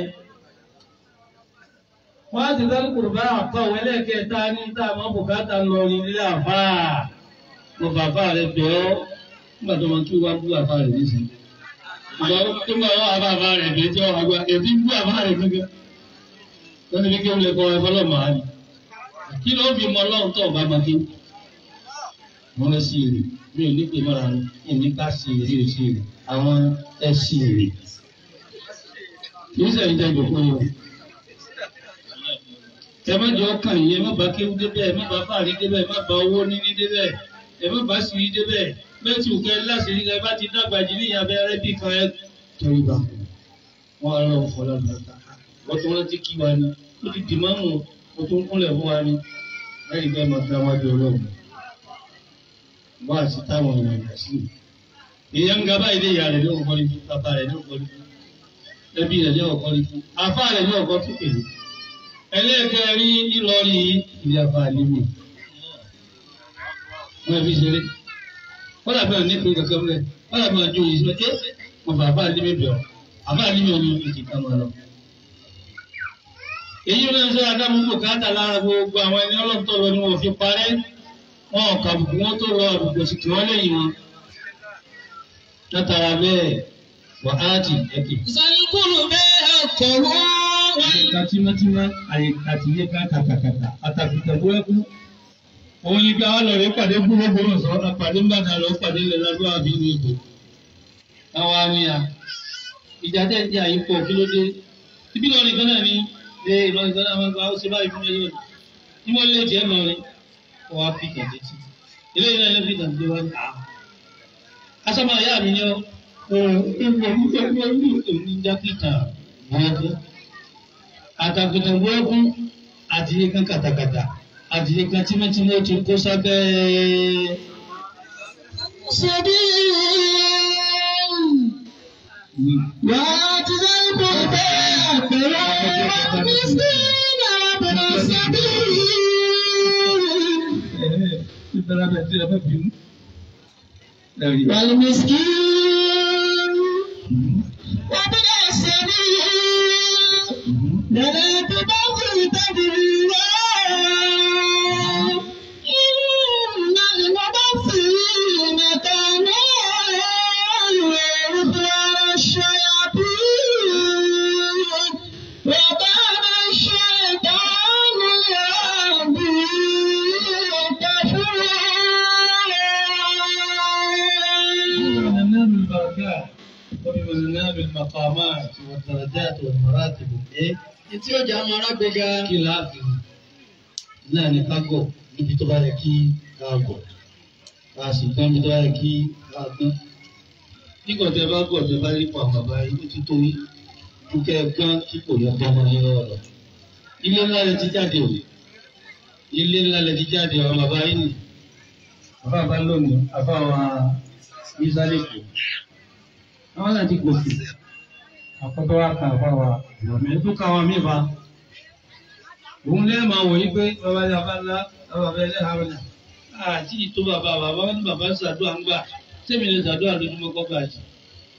wọ́n á ti dárú kùrùbá àpá òun ẹlẹ́ẹ̀kẹta ní tá a máa bùkátà lọ ní ilé àfà mo bàbá rẹ bẹ̀ ọ́ nígbà tó máa tún wá bú àfà rẹ nísìnyí. ìgbà tó máa wá àbá àbá rẹ bẹ̀ tí wọ́n àgbà ètí bú àbá rẹ gẹ́gẹ́ wọ́n ti fi kí wọ́n lè kọ́ ẹ fọlọ́ màá ni. kí ló fi mọ ọlọ́run tó ọ̀bá máa kí wọ́n lọ sí èrè mi ò ní pè mọ́ra mi mi ní ká sí èrè ò sí èrè àwọn ẹ sí èrè. Yóò sẹ́yìn jẹ́ ìjọ̀kọ́ yẹn. Ẹ má jọ ọkàn yìí, ẹ má bá kéwú débẹ̀, ẹ má bá fàárí débẹ̀, ẹ má bá owó níní débẹ̀, ẹ má bá sì rí débẹ̀. Bẹ́ẹ̀ tí òkè láti rí ẹ bá ti dàgbà jì níyà abẹ́rẹ́ bí kan ẹ tọ́jú bá wọn. Wọ́n á lọ fọlá lọ́ta. Wọ́n tún rántí kí wa ni. Ó ti dìmọ́ mù, ó tún kúnlẹ̀ fún wa ni. Lẹ́yìn bẹ́ẹ̀ máa fi àwọn àjọ ọlọ́run wá sí táwọn èèyàn yà sí. Èèyàn ń ga báyìí lé ìyá rẹ̀ ní ọ̀kọ́ ní fún bàbá rẹ̀ ní ọ̀kọ́ ní fún ẹbí rẹ̀ ní ọ̀kọ́ ní fún afá rẹ̀ ní ọ̀kọ́ tó kèlè. Ẹlẹ́ẹ̀kẹ́ rí Ìlọrin ilé afá níbi. Wọ́n ẹbí ṣeré. Wọ́n dàbí àwọn nípìn kankan rẹ̀. Wọ́n dàbí àwọn àjòyè sọ ẹ́ mo bá afá níbi bẹ̀ ọ́. Afá níbi ọ̀nà ìdí kan máa lọ. Èyí ló ń sọ Adámú bùkátà lára gbogbo àwọn ẹni ọlọ́tọ̀ lọ ni wọ́n fi parẹ́ wọn ò kàbùkù wọn tó lọ àbùkù sì kí wọn lẹ́yìn wọn látara bẹ́ẹ̀ wà á ti ẹkẹ. Sàlùkùrù bẹ́ẹ̀ àkọ̀wọ́ wọn. àyíká tímátímá àyíká tí yé ká kàkàkàkà àtàkùtà bó ẹkú. òun ni bí àwọn lọ́ọ̀rẹ́ pàdé gbúgbó sọ àpàdé ńbàdàn lọ pàdé lẹ́lẹ́dọ́ àbí ní ìbò. àwọn àníyà ìjà tẹ̀ ń jẹ́ àyípo kí ló dé. ibi lọ́ọ̀rì kan náà ni ṣe ìlọrin kan náà máa ń gba ó ṣe báyìí fún mi lónìí. ní wọ́n lé jẹ́ lọ́rin wọ́n á fi kẹ̀kẹ́ tí. ilé yìí náà ló fi kẹ̀kẹ́ wá ní àá. asọ́mọ ìyá mi ni ọ́ ní jákèjá burúkú. àtàkùtà burúkú àdìyẹ kan kàtàkàtà àdìyẹ kan tímọ́tímọ́ ti kó sábẹ́. Ṣèbí wà á ti sẹ́kù bẹ́ẹ̀ àpẹẹrẹ ní sí ìdàrọ̀bọ̀nà ṣẹ́bí. ìbẹ̀rẹ̀ bẹ̀ tí ẹ bẹ̀ bínú. Ẹ̀rí. والمسكين وابن السبيل لا تبغي تبغي بالمقامات والدرجات والمراتب إيه Tí ó jà máa rágbéga. kí láàfin náà ní ká gọ̀ níbi tó bá yẹ kí ká gọ̀ ká sì gbọ́n níbi tó bá yẹ kí ká gbọ́n. nígbà tí ẹ bá gọ̀ tí ẹ bá rí pa bàbá yìí ó ti tó yín ju kẹ́ ẹ gbọ́n tí kò yẹ gbọ́n máa ń yọ ọ̀rọ̀. ilé ńlá lẹ ti jáde o ilé ńlá lẹ ti jáde àwọn bàbá yìí nì. bàbá bá lónìí àbá wa ìsàlẹ̀ kù. àwọn náà ti gòkè àkọ́tọ́ wa kan àbá wa ìrọ̀mẹ́ tó ká wa mí ba òun lẹ́ẹ̀ máa wọ̀ yí pé bàbá yà bá ńlá bàbá bẹ́ẹ̀ lẹ́ẹ̀ hàrọ̀ náà àti ìtò bàbá bàbá ní bàbá ń ṣàdúrà ń gbà sẹ́mi lè ṣàdúrà lójúmọ́ kọ́ gbà jù.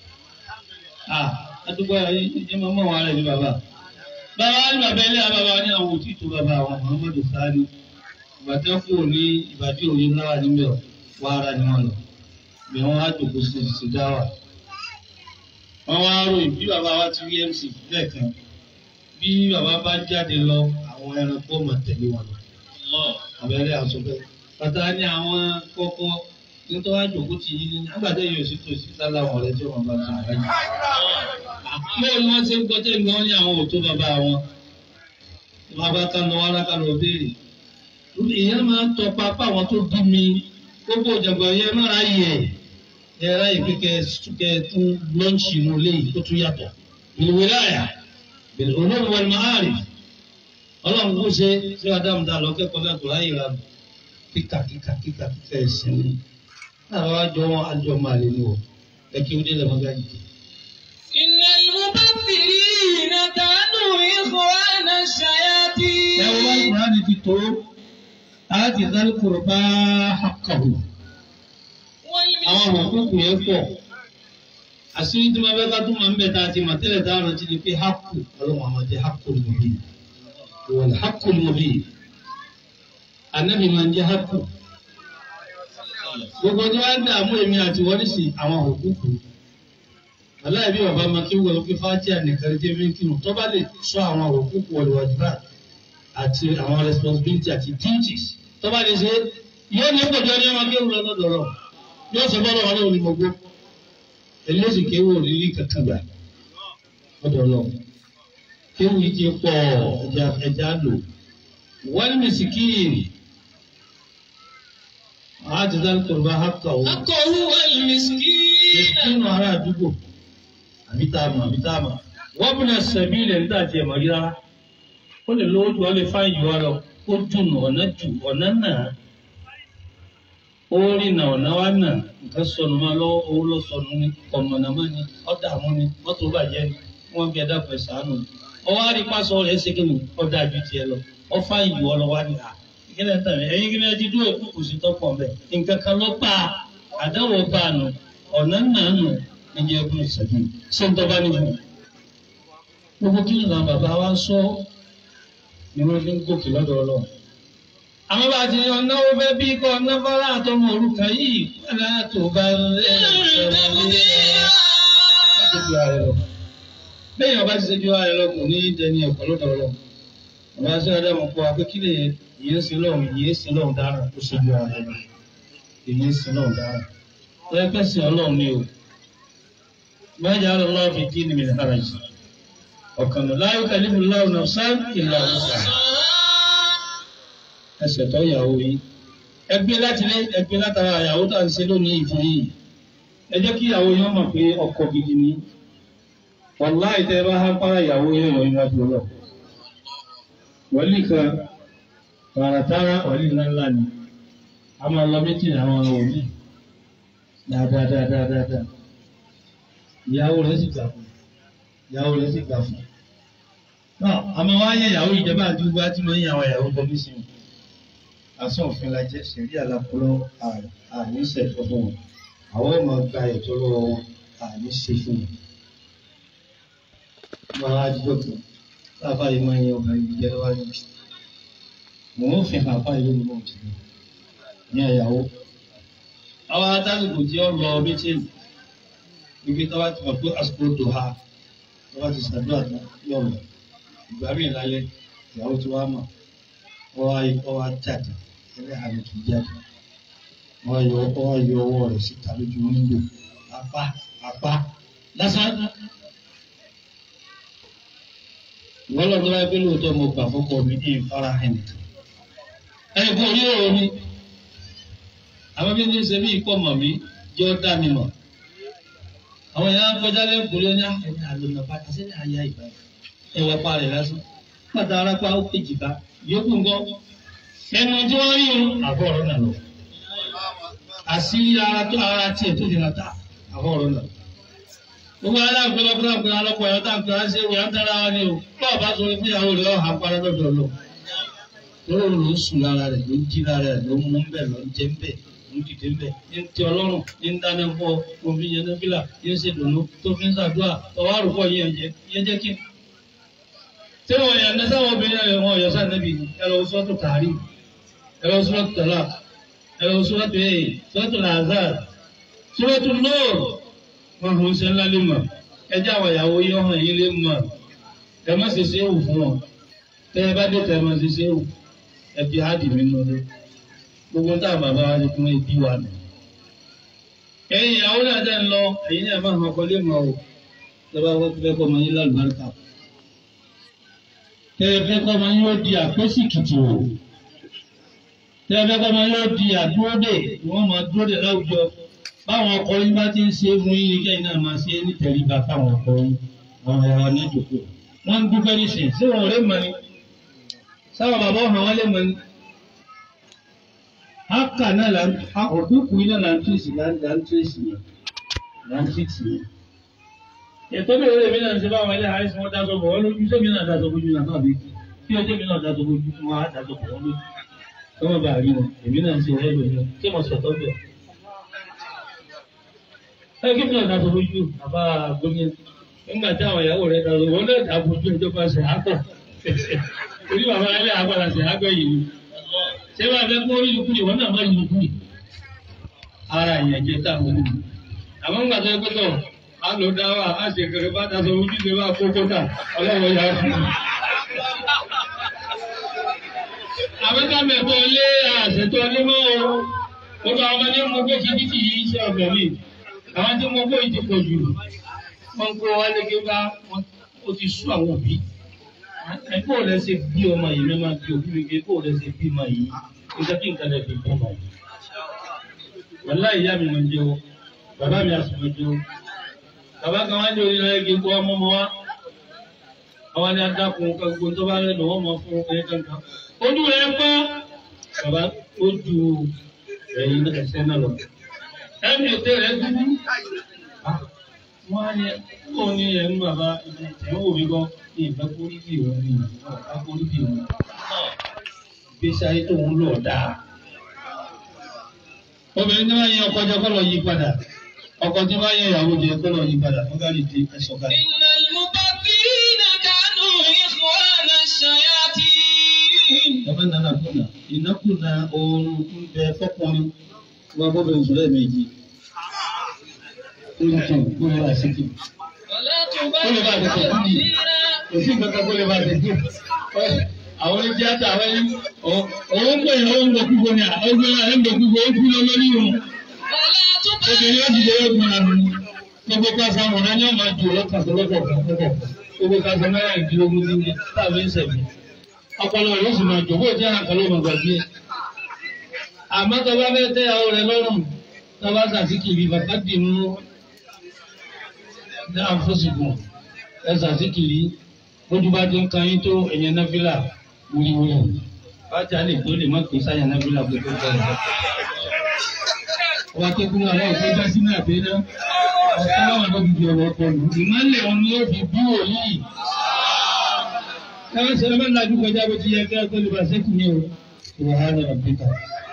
àdúgbò ẹ máa mọ̀ wọn rẹ̀ ní bàbá. bàbá ní bàbá ẹlẹ́yà bàbá ní àwọn òtí ìtò bàbá àwọn Muhammadu Sani ìbàdàn kù ní ìbàdí òye náà níbẹ̀ wà ara ni wọn lọ bí wọn á dòkó sí ti dáwà. wọ́n wá ròyìn bí bàbá wa ti rí MC lẹ́ẹ̀kan bí bàbá bá jáde lọ àwọn ẹranko mọ̀ tẹ̀lé wọn lọ. abẹ́rẹ́ àtúntẹ̀. bàtà ní àwọn kọ́kọ́ nítorí wàá jòkó tì yín ní àgbàdo yóò sì tó sí sálà wọn rẹ tí wọn bá tó nǹkan yìí. báwo ni wọ́n ṣe ń gbọ́ tẹ́ ń gbọ́ ní àwọn òtó bàbá wọn. bàbá kan lọ wàrà kan lọ béèrè. ìyẹn máa ń tọpa apá àwọn tó bí mi gbogbo ìjàngbọ̀n yẹn má ra yẹ ẹ ráyè pé kẹ tún lọ́ọ̀ṣì inú ilé yìí tó tún yàtọ̀. ìwé láyà olóòwò wọn máa rì ọlọ́run kó ṣe ṣé adamu dá lọ kẹ́kọ̀ọ́ náà tó ráyè ra nù kíkà kíkà kíkà kíkà ẹ̀sìn ni àwọn àjọ wọn àjọ máa lè ní o ẹ kí ó dé lẹ́mọ́ gáyì. إن المبذرين كانوا إخوان الشياطين ẹ wọ́n bá ìkùránì ti tó láti dálkùrù bá hakàwù àwọn àkókò yẹn pọ̀ àṣírí tí wọ́n fẹ́ ká tó máa ń bẹ̀ tá a ti mà tẹ́lẹ̀ tá a rántí ni pé hakù ọlọ́run àwọn jẹ́ hakù lóbi wọ́n hakù lóbi anabi máa ń jẹ́ hakù gbogbo tí wọ́n á dààmú èmi àti wọ́n sì àwọn òkúkú aláì bí bàbá máa kí wọ́n fi fájí ànìkan jẹ́ mílíkìmù tó bá lè sọ àwọn òkúkú ọ̀lùwàjúbà àti àwọn responsibility àti duties tó bá lè ṣe yóò ní kòjọ́ ní ọmọ kéwù lọ́dọ̀ lọ yóò sọ bọ́lá wọn lórí gbogbo eléyìí kéwù òrírí kankan gbà lọ́dọ̀ lọ kéwù yìí ti pọ̀ ẹja ẹja lò wọ́n mi sì kíyèrè àti dálkùrù bá hákà ó حقه والمسكين nínú ará àdúgbò àbí tá a mọ̀ àbí tá a mọ̀ wọ́n bí náà sẹ̀bí ilẹ̀ nígbà tí ẹ̀ mọ̀ rí rárá ó lè lówó ju ọ lè fáyìn jù wá lọ ó dùn ọ̀nà jù ọ̀nà náà ó rìn náà ọ̀nà wá náà nǹkan sọnù máa lọ́wọ́ owó ló sọnù ní ọ̀mọ̀nàmọ́ ni ọ̀dààmú ni mọ́tò bàjẹ́ ni wọ́n bí ẹ̀dá pẹ̀ sànù ni ọwọ́ àrípasọ rẹ̀ ṣe kí ni ọ̀dà ju tiẹ̀ lọ ọ fáyìn jù ọ lọ wá ní à ìkíni tàn ẹ̀yin kí ni ẹ ti dúró kò sí tọ́pọ̀ mbẹ́ nǹkan kan ló pa àdáwọ̀ bá a nù ọ̀nà náà nù ẹ̀jẹ̀ ẹ̀kún ìṣẹ́jú ṣé ń tọ́ba níbi. gbogbo kí nìkan bàbá wa sọ ni wọ́n fi ń gòkè lọ́dọ̀ ọlọ́run. àwọn bá ti yan náwó fẹ́ bí kọ́ náfàlà àtọmọ òrùka yìí wọ́n á tó bá lẹ́ bẹ́ẹ̀ ọba ti ṣe ju ara rẹ lọ kò ní dẹni ẹ̀kọ́ lọ́dọ̀ ọlọ́run. ọba ṣe ọdẹ mọ̀ kó wa pé kí lè yìí ń sin lọ́run yìí ń sin lọ́run dára kó ṣe ju ara rẹ lọ èyí ń sin lọ́run dára lọ́yẹ́ pẹ́sìn ọlọ́run ni o mẹ́jà lọ́wọ́ fi dín ní mi lára yìí ọ̀kan lọ láyé kàlífù láwùn náà sá ìlà ọ̀sà ẹsẹ̀ tó yàwó yìí ẹgbẹ́ láti lé ẹgbẹ́ látara ìyàwó tá à ń ṣe lónìí ìfún yìí ẹ jẹ́ kí ìyàwó yẹn mọ̀ pé ọkọ gidi ni wàláì tẹ́ ẹ bá há para ìyàwó yẹn yọ ìrìnàjò lọ wọlé kan tààràtàrà wọlé ńláńlá ni a máa lọ méjì àwọn ọ̀rọ̀ òní dáadáadáadáa ìyàwó rẹ̀ sì gbà fún ìyàwó rẹ̀ sì gbà fún. náà àmọ́ wá yẹ ìyàwó ìjọba àti gbogbo àti mọ̀ yín àwọn ìyàwó bọ́ nísìn wọn. aṣọ òfin la jẹ́ sẹ̀rí àlàkùrọ̀ àní ṣẹ̀fọ́ fún wọn. àwọn ọmọ gba ètò lọ́wọ́ wọn àní ṣe fún wọn. wọ́n á jíjọ́ kan láàbá yìí máa ń yan ọ̀gá yìí jẹ́ lọ́wọ́ yìí. mò ń fi hàn fáyé lónìí mọ̀ jù ní ẹ̀yàwó. àwọn adágùnkù tí ó lọ méjèèjì ibi tó bá ti mọ̀ pé àsìkò tó ha tó bá ti ṣàdúrà tán yọ̀ lọ ìgbà míì lálẹ́ ìyàwó tí wàá mọ̀ ọ wá ọ wá jáde ẹlẹ́ àmì tó jáde wọ́n yọ ọ wá yọ ọwọ́ rẹ̀ síta lójú wíńdò apá apá lásán wọ́n lọ tó bá pé lóòótọ́ mo gbà fọ́kọ mi ní ìfara hàn ní. ẹnì kan orí ọ̀rọ̀ mi àwọn bí ní ṣe bí ikọ̀ mọ̀ mí jẹ́ ọ́ dá mi mọ̀. àwọn èèyàn kọjá lẹ́kùn lé ní ẹni àlọ́nà bàtà sẹ́ni àyà ìgbà ẹ̀wà pa rẹ̀ lásán. pàtà arápá ó péjì bá yókù ńgọ́. ẹnu tí wọ́n rí o àbọ̀ ọ̀rọ̀ nà lọ. àṣírí ara tó ara tiẹ̀ tó dìrà ta àbọ̀ ọ̀rọ̀ nà lọ gbogbo aláàgbé lọ́kùnrin àgbẹ̀ alọ́pọ̀ ẹ̀rọ tá à ń pè á sí ìwé àtàrà wa ni o bọ́ọ̀ bá sọ fún ìyàwó rẹ̀ ọ̀hà parẹ́ lọ́dọ̀ lọ. lórí ló ń sùn lára rẹ̀ ló ń jí lára rẹ̀ ló ń mú bẹ́ẹ̀ ló ń jẹ́ bẹ́ẹ̀ ló ń dìde bẹ́ẹ̀ ní ti ọlọ́run ní ń dáná fọ́ omi yẹn ní fílà yẹn ṣe dùnú tó fi ń ṣàdúrà ọwọ́ àrùkọ yẹn jẹ yẹn jẹ́ kí. tí wọn yàn ní sáwọn obìnrin rẹ̀ wọn yọ sáà níbi ẹ lọ sọ́tò tààrí ẹ lọ sọ́tò tọ́lá ẹ lọ sọ́tò ẹ̀ sọ́tò làzár sọ́tò nóòrù wọn kò ń ṣe ńlá lè mọ̀ ẹjẹ́ àwọn ìyàwó yìí ọ̀hún yìí lè mọ̀ ẹ má ṣe ṣe èwù fún wọn tẹ ẹ bá dé tẹ ẹ má ṣe ṣe èwù ẹ fi háàdì mi nù lé gbogbo tá a bàbá wa ti fún ẹbí wa nù. ẹ̀yin ìyàwó náà dẹ́ ń lọ ẹ̀yin náà má hàn kọ́lé mọ́ o tẹ́lá wọ́n fẹ́ kọ́ ọmọ yín lálùbáríkà tẹ́ ẹ fẹ́ kọ́ ọmọ yín ó di àpésìkìtì o tẹ́ ẹ fẹ́ kọ́ ọmọ yín ó di àdúródè wọ́n máa dúródè láwùjọ báwọn ọkọ yín bá ti ń ṣe é fún yín ní kẹ́yìn náà máa ṣe é ní tẹríba fáwọn ọkọ yín àwọn ẹ̀rọ ní ìjòkó wọ́n ń dúpẹ́ nísìnyí sí wọn ò lè mọ̀ ni sáwọn bàbá ọ̀hún wọn lè mọ̀ ni. áká náà là ń òkúkú iná là ń tírèsì là ń là ń tírèsì yẹn là ń tírèsì yẹn. ètò ìwé èmi náà ń ṣe báwọn ilé àìsàn wọn dáṣọ bọ̀ wọ́n lójú sẹ́mi náà dáṣọ bójú náà náà bí kí ọjọ́ mi náà dáṣọ bójú fún wa dáṣọ bọ̀ wọ́n lójú kọ́mọ̀ bá rí wọn èmi náà ń ṣe ẹ̀rọ yẹn kí mo sọ̀tọ́ bẹ̀ ẹ kí ni ọ̀nà tó lójú bàbá gómìnà nígbà tí àwọn ìyàwó rẹ̀ dàrú wọn náà dàbò ojú ẹjọ́ bá ṣe àpọ̀ orí bàbá alẹ́ àgbàlá ṣe àgbẹ̀ yìí ṣé wàá fẹ́ kó orí ìlú wọn náà má yìí kú ara ìyẹn jẹ táwọn ní. àwọn ńgbà tó gbé tọ̀ á lò dá wà á ṣe kẹrẹ bá daṣọ ojú ṣe bá kókó tà ọlọ́wọ́ yà á fún un. àwọn ká mẹ́fọ́ lé àṣetọ́ ní mọ́ o gbogbo àwọn ọmọdé mú gbé kìkìkì yìí ṣe ọ̀gbẹ̀ mi àwọn tí mo gbọ́ ìdí pọ̀ jù wọ́n kó wá lé gbé bá ó ti sú àwọn òbí ẹ̀kọ́ ò lẹ́sẹ̀ bí ọmọ yìí mẹ́ma bí òbí mi gbé kó ò lẹ́sẹ̀ bí ọmọ yìí kó jẹ́ kí nǹkan lẹ́ fi bí ọmọ yìí. wàlá ìyá mi máa ń jẹ́ o bàbá mi àsùn máa ń jẹ́ o bàbá kan wá ní orí rẹ̀ gé kó ọmọ ọmọ wa àwọn ni adákun gbogbo tó bá rẹ̀ lọ́wọ́ mọ fún ọkùnrin kankan ojú rẹ̀ pọ́ bàbá ó ju ẹ̀yin ẹsẹ̀ náà lọ ẹni ètè rẹ̀ dúdú. Wọ́n á yẹ kó ní ẹnu bàbá ìwọ̀n òbí gan ní ìfẹ́ kórìbì òun ní ìfẹ́ kórìbì òun. Gbèsè ayé tó ń lò dáa. Obìnrin tí wọ́n yẹ ọkọ jẹ kọ́ lọ yí padà. Ọkọ tí wọ́n yẹ ìyàwó jẹ kọ́ lọ yí padà. Wọ́n gáàdì dé ẹ̀sọ́ gáàdì. إن المبذرين كانوا إخوان الشياطين Bàbá nana kùnà, ìnákùnà oorun ń bẹ fọ́kùnrin. Wọ́n bọ́ bẹ̀rẹ̀ sọ̀rọ̀ ẹ̀mẹ́jì. Ó lè tó, ó lè wá sí kí. ولا Ó lè bá تبذر àtẹ̀tẹ̀ fún mi. تبذيرا kò sí nǹkan kan kó lè máa tẹ̀sí. Àwọn oní tíátà àwọn ẹni òun ń pè é òun ń gbòkúgbò ní ọgbẹ́ rẹ̀ ń gbòkúgbò ó kú lọ lórí òun. ولا Obìnrin ó dìde ó gbọ́n àrùn. Gbogbo kásá wọn náà yóò máa jù lọ́kàtà lọ́kọ̀ lọ́kọ̀. Gbogbo kásá mẹ́rà ìdílógún ní ní táàbí ń sẹ̀mí. Ọpọlọ rẹ̀ ó sì máa jò bó jẹ́ àkàn ló máa gbàgbé. Àmọ́ tó bá fẹ́ tẹ́ ìyàwó rẹ̀ lọ́rùn, tó bá sàsíkìrì bàbá dì mú ní àfọ́sìkò ẹ sàsíkìrì bójú bá ti ń kan yín tó ẹ̀yẹ náfìlà wíwíwí bájà lè tó lè má pè sáyà náfìlà pé tó tẹ̀ ẹ̀. ọba tó kún àwọn òfin dá sínú àbẹ́ náà ọ̀sán àwọn àgbà bíbí ọ̀rọ̀ ọkọ lù ìmọ̀lẹ̀ òun ni ó fi bí wòlíì. káwọn ṣe lọ́mọ ńlá dúkọjá bó ti yẹ kí wọ́n tó lè bá sẹ́kù ní o. ìwà hàn ní ọ̀bí kan.